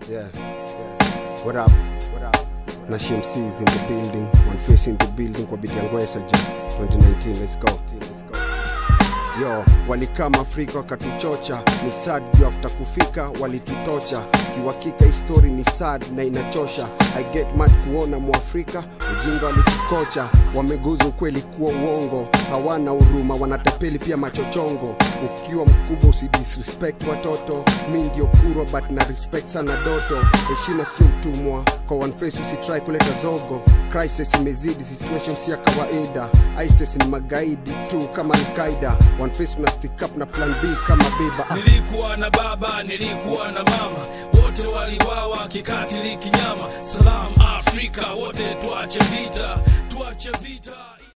Yeah, yeah. What up? What up? Na CMC is in the building, one face in the building kwa bidi ya Ngwesa jo 2019, let's go. Let's go. Yo, walikama Afrika wakatuchocha, ni sad juu after kufika walitutocha. Kiwakika histori ni sad na inachosha. I get mad kuona Mwafrika ujinga walitukocha, wameguza ukweli kuwa uongo, hawana huruma, wanatapeli pia machochongo. Ukiwa mkubwa usidisrespect watoto, mi ndio kurwa but na respect sana doto. Heshima sio utumwa, kwa one face usitry kuleta zogo. Crisis imezidi, situation si ya kawaida. ISIS ni magaidi tu kama Al-Qaida. One face una stick up na plan B kama beba. Ah, Nilikuwa na baba, nilikuwa na mama, wote waliwawa kikatili kinyama. Salam Afrika, wote tuache vita, tuache vita.